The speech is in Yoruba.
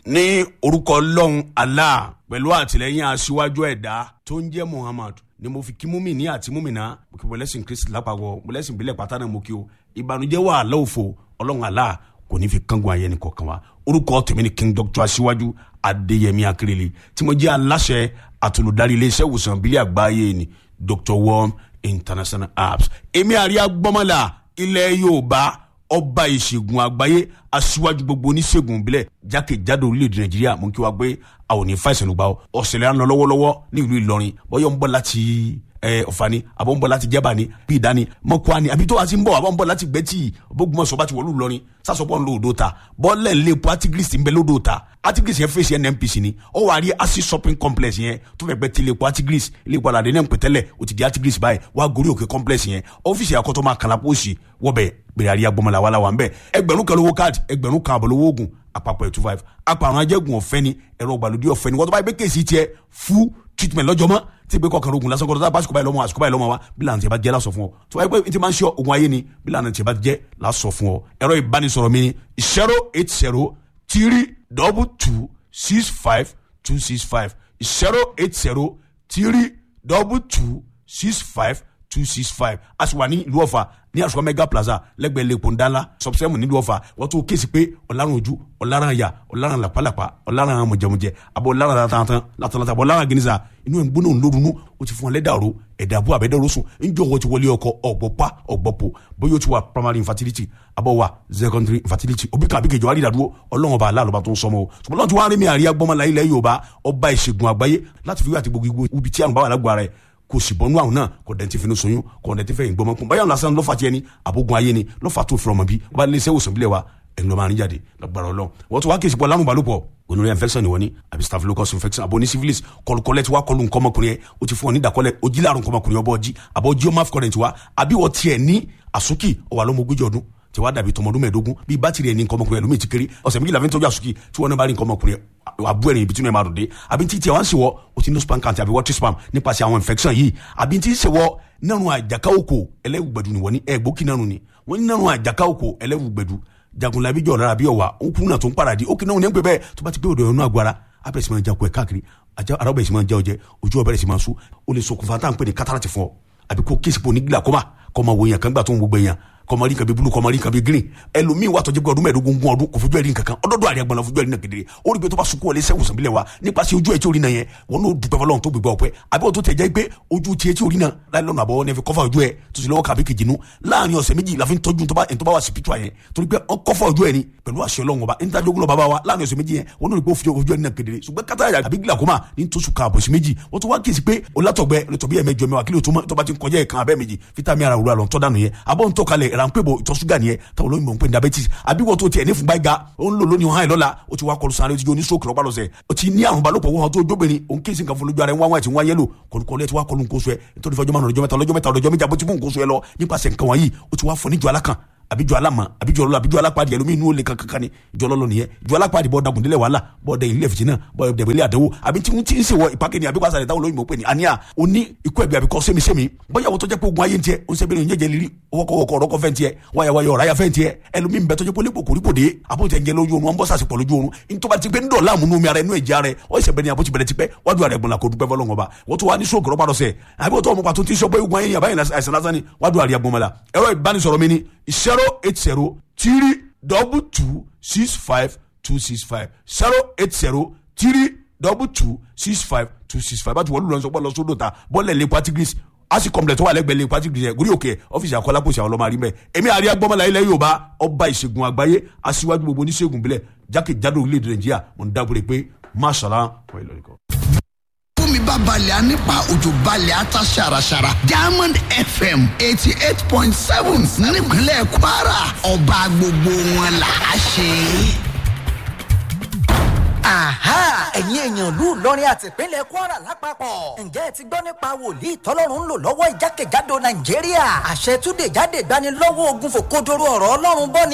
ní orúkọ ọlọ́run allah pẹ̀lú àtìlẹ́yìn aṣíwájú ẹ̀dá tó ń jẹ́ muhammad ni mo fi kí múmìnì àti múmìnà mo kí mọ̀lẹ́sìn kristi lápapọ̀ mọ̀lẹ́sìn ìbílẹ̀ pátá náà mo kí o ìbànújẹ́ wà lọ́wọ́fọ̀ ọlọ́run allah kò ní fi kángun ayẹni kọ̀ọ̀kan wa orúkọ tèmi ni king doctor aṣíwájú adéyẹmí akérèlé tí mo jẹ́ aláṣẹ àtolùdarí iléeṣẹ́ ìwòsàn ìbílẹ̀ àgbáyé ni dr worm international apps èmi àríyá gbọ́mọlá ilẹ̀ yorùbá ọba ìṣègùn àgbáyé aṣíwájú gbogbo oníṣègùn ìbílẹ̀ jákèjádò orílẹ̀-èdè nàìjíríà mú kí wá gbé àwọn òní fàìsàn ló gbà ọ́ ọ̀sẹ̀lẹ̀ ń lọ lọ́wọ́lọ́wọ́ ní ìlú ìlọrin bọ́yọ̀ ń bọ̀ láti ọ̀fà ni àbọ̀ ń bọ̀ láti jẹ́bà ni bí ìdání mọ́kọ́ ni àbí tó wá sí ń bọ̀ àbọ̀ ń bọ̀ láti gbẹ́tì bógunmọ̀sọ̀ bá ti wọ̀lú ìlọrin sásọpọ̀ ńlọ odò ta bọ́ọ̀lẹ̀ ńlẹ̀ po artigris ń bẹ lódò ta artigris yẹn fèsì nnpc ni ó wà rí acid shopping complex yẹn tó fẹ́ gbẹ́ ti ilé po artigris ilé po aládé náà ń pè tẹ́lẹ̀ ó ti di artigris báyìí wá gorí òkè complex yẹn ọ́fíìsì àkọ́tọ́ máa kàlà pósì wọ́bẹ̀ gbèrè àríyá gbọmọlá wàhálà wà ń bẹ̀ ẹgbẹ̀rún kan lówó káàdì ẹgbẹ̀rún kan àbọ̀ lówó oògùn àpapọ̀ ẹ̀ two five apàrùn ajẹ́gùn ọ̀fẹ́ ni ẹ̀rọ ìgbàlódé ọ̀fẹ́ ni wọ́n tó bá yẹ pé kéèsì tiẹ̀ fún treatment lọ́jọ́ mọ́ tí ìgbé kọkànlá ogun lásán kọ́ńtà báṣukú báyìí lọ́mọ àṣukú báyìí lọ́mọ wa bí lànà tí a bá jẹ́ lásọ fún ọ tó wáyé pé tí máa ń ṣe ogun ayé ni bí lànà tí a bá jẹ́ lásọ fún ọ ẹ̀rọ ìbánisọ̀rọ̀ mi ni zero eight zero three double two six five two six five zero eight zero three double two six five two six five a sì wà ní ìlú ọ̀fà ní àṣùwọ̀n mega plaza lẹ́gbẹ̀ẹ́ lẹ́kọ̀ọ́ ńdánlá sọ̀bùsẹ́mù nílùú ọ̀fà wọ́n tún kéésì pé ọ̀làrán ojú ọ̀làrán àyà ọ̀làrán làpálàpá ọ̀làrán mọ̀jẹ̀mọ̀jẹ̀ àbọ̀ ọ̀làrán látàntàn látàntàn àbọ̀ ọ̀làrán gínísà inú ẹ̀ ń gbóná ńlórunú ó ti fún ọ lẹ́dàrú ẹ̀dà àbú àbẹ́dẹ́rú sùn ńjọ́ wọ́n ti wọlé ọkọ ọ̀gbọ́pá ọ̀gbọ́pọ̀ bóyá ó ti wà primary infertility àbọ̀ wà secondary infertility òbí kan àbíkejì wàá rí ìdádúró ọlọ́run ọba aláàlọ́ba tó ń sọmọ o ṣùgbọ́n lọ́n ti wá rí mi àríyá gbọ́mọlá ilẹ̀ yorùbá ọba ìṣègùn àgbáyé láti fi wí àti gbogbo ibi tí àrùn bá wà lágbo rẹ̀ kò sì bọ́nú àwọn náà kò dẹ̀ ti fi ní soyún kò dẹ̀ ti fẹ́ ìgbọ́mọ kún báyọ̀ lásán lọ́fà tiẹ̀ ni àbógun ayé ni lọ́fà tó fi ọmọ bí wọ́n bá lé iṣẹ́ ìwòsàn bílẹ̀ wa ẹni lọ́ọ́ máa ní jáde lọ́gbàrá ọlọ́run wọ́n tún wá kí ìsìnkú alárùn balùpọ̀ gonorrhea infection ni wọ́n ní àbí staphylococcus infection àbò ní syphilis kọlùkọlẹ̀ tí wàá kọlù nǹkan ọmọkùnrin yẹn o ti fún ọ ní ìdàkọlẹ̀ ojí láàrùn nǹkan ọmọkùnrin ọbọ̀ ọjí àbọ̀ ojí ọmọ afcurrent wa àbí wọ́n tiẹ̀ ní àsúkì ọwà lọ́mọ ogójì ọdún tí wàá dàbí tọmọdún mẹ́ẹ̀ẹ́dógún bíi bátìrì ẹni nǹkan ọmọkùnrin ẹlòmíì ti kéré ọ̀sẹ̀ méjìlá fi ń tọ́jú àsùkì tí wọ́n náà bá rí nǹkan ọmọkùnrin àbú ẹ̀rìn ibi tí wọ́n máa dùn dé àbí tí tiẹ̀ wá ń ṣèwọ́ o ti ní spam count àbí water spam nípasẹ̀ àwọn infection yìí àbí tí ń ṣèwọ́ nínú àjàká òkò ẹlẹ́wùgbẹ̀dù ni wọ́n ní ẹ̀gbókì nánu ni wọ́n ní nínú àjàká òkò ẹlẹ́wùgbẹ̀dù jagunlabi jọ̀ lára bí ọ̀wà ó kún náà tó ń paradì ó kì náà ní pẹ́ bẹ́ẹ̀ tó bá ti pé òdò ẹ̀rọ agbára abẹ́rẹ́ sì máa ja kó ẹ̀ káàkiri ara ọbẹ̀ sì máa ja ọjẹ́ ojú ọbẹ̀ sì máa sú ó lè ṣokùnfà tá à ń pè ní kátàràtì fún ọ àbí kó kéèsì pò ní glaucoma kọ́ máa wo èèyàn kan gbà tó ń gbogbo èèyàn kọmọrí nǹkan bí bulu kọmọrí nǹkan bí green ẹlòmíì wà tọjú pé ọdún mẹ́ẹ̀ẹ́dógún gún ọdún kò fojú ẹrí nǹkan kan ọdọọdọ àríyá gbọnà fojú ẹrí náà kedere ó rí pé tó bá sunkún wọlé sẹwùn sàbílẹ wa nípasẹ̀ ojú ẹ tí orí náà yẹn wọn n'o dùpẹ́ fọlọ́run tó gbégbá ọpẹ́ àbí wọn tó tẹ̀ jẹ́ pé ojú tiẹ̀ tí orí náà láì lọ́nà àbọ̀ ní ẹ fi kọ́fà ojú ẹ tó sì lọ́wọ́ kàbí kejì nu láàrin ọ̀sẹ̀ méjì la fi ń tọ́jú tó bá wà spiritual yẹn torí pé wọn kọ́fà ojú ẹ ni pẹ̀lú àṣẹ Ọlọ́run ọba ń tajú ogun bàbá wa láàrin ọ̀sẹ̀ méjì yẹn wọn n'o rí pé ojú ẹ ní náà kedere ṣùgbọ́n kátà àbí glaucoma ní tó sùn kan àbọ̀sí méjì wọ́n tó wá kíyèsí pé olátọ̀gbẹ́ olùtọ̀bí ẹ̀mẹjọ mẹ́wàá kílò tó bá ti ń kọjá ẹ̀kan abẹ́ méjì fítàmì ara òwúrọ̀ àlọ́ ń tọ́ dànù yẹn àbọ̀ ń tọ́ kalẹ̀ ránpẹ́ bò ìtọ̀ ṣúgà nìyẹn táwọn olóyìnbó ń pè ní diabetes àbí wọ́n tó tiẹ̀ ní fún gbáyìí ó ń lò lónìí ọ̀hán ìlọ́la ó ti wá kọlu sáré ó ti jó ní stroke lọ́pàá lọ́sẹ̀ ó ti ní àrùn balòpọ̀ wọ́n tó jóbìnrin òun kí n sì kan fún lójú ara ẹ̀ wọ́n wá ti wọ́n yẹ́lò kọlùkọlù ẹ̀ ti wá kọlu nǹkan oṣù ẹ̀ nítorí fọjọ́ márùn ọjọ́ mẹ́ta ọlọ́jọ́ mẹ́ta ọlọ́jọ́ méjì àbótí fún nǹkan oṣù ẹ̀ lọ nípasẹ̀ nǹkan wọ̀nyí ó ti wá fọ níjọ alákan àbíjọ alámọ àbíjọ ọlọlọ àbíjọ alápàdé ẹlòmíì inú ó lè kankan ni ìjọ ọlọlọ nìyẹn ìjọ alápàdé bọ dagun délẹ wàhálà bọ dẹ ilé ẹfìtì náà bọ dẹbẹ ilé àdánwò àbí tí wọn ti ń ṣe wọ ìpàkẹ́ ni àbí wàá sàrẹ̀ táwọn olóyìnbó pè ní àníyà òní ikú ẹ̀bí àbíkọ́ sẹ́mi-sẹ́mi bóyá wọ́n tó jẹ́ pé ogun ayé ń tiẹ̀ ó ń sẹ́bẹ̀rẹ̀ ìyẹ́jẹ̀ lírí ọwọ́kọ̀wọ́kọ̀ ọ̀rọ̀kọ̀ fẹ́ ń tiẹ̀ wáyàwáyà ọ̀ráyà fẹ́ ń tiẹ̀ ẹlòmíì ń bẹ tó jẹ́ pé olè kòkòrí kò dé àbótẹ́ ń jẹ lójú oorun wọn bọ́ sàṣepọ̀ lójú oorun nítorí ti pé ń dọ̀la àmúnú mi ara inú ẹ̀jẹ̀ ara ẹ̀ ọ̀ ìṣẹ̀bẹ̀ ni àbótí bẹ̀rẹ̀ ti pẹ́ wájú ara ẹ̀gbọ̀n la kò dúpẹ́ fọlọ́ngàn ba wọ́n tó wá ní sóògùn rọ́bà lọ́sẹ̀ àbí wọ́n tó ọmọ pàtó tí ń sọ pé ogun ayé yàrá yìí àìsàn lásán ni wájú ara ẹ̀gbọ̀n la ẹ̀rọ ìbánisọ̀rọ̀ mi ni zero eight zero three double two six five two six five zero eight zero three double two six five two six five báti wọ́n lù lọ́nà sọ́pọ̀ lọ sódò ta bọ́ọ̀lù ẹ̀ lè patigris asi complex wà lẹ́gbẹ̀ẹ́ lè patigris yẹn gúrí òkè ọ́fíìsì àkọlápọ̀sì àwọn ọlọ́mọ àrímẹ̀ èmi àríyá gbọ́mọlá ilẹ̀ yorùbá ọba ìṣègùn àgbáyé aṣíwájú gbogbo oníṣègùn bílẹ̀ jákèjádò orílẹ̀-èdè nàìjíríà mo ń dábòrè pé máṣàlá wọ́n ìlọrin kan tómi bá balẹ̀ á nípa òjò balẹ̀ á ta ṣàràṣàrà diamond fm eighty eight point seven nípínlẹ̀ kwara ọba gbogbo wọn là á ṣe. Àhá ẹ̀yin èèyàn ìlú Ìlọrin àti ìpínlẹ̀ Kwara lápapọ̀. Ǹjẹ́ ẹ ti gbọ́ nípa wòlíì tọ́lọ́run ń lò lọ́wọ́ ìjákèjádò Nàìjíríà? Àṣẹ túnde jáde gbani lọ́wọ́ ogun fòkodoro ọ̀rọ̀ Ọlọ́run bọ́ ni.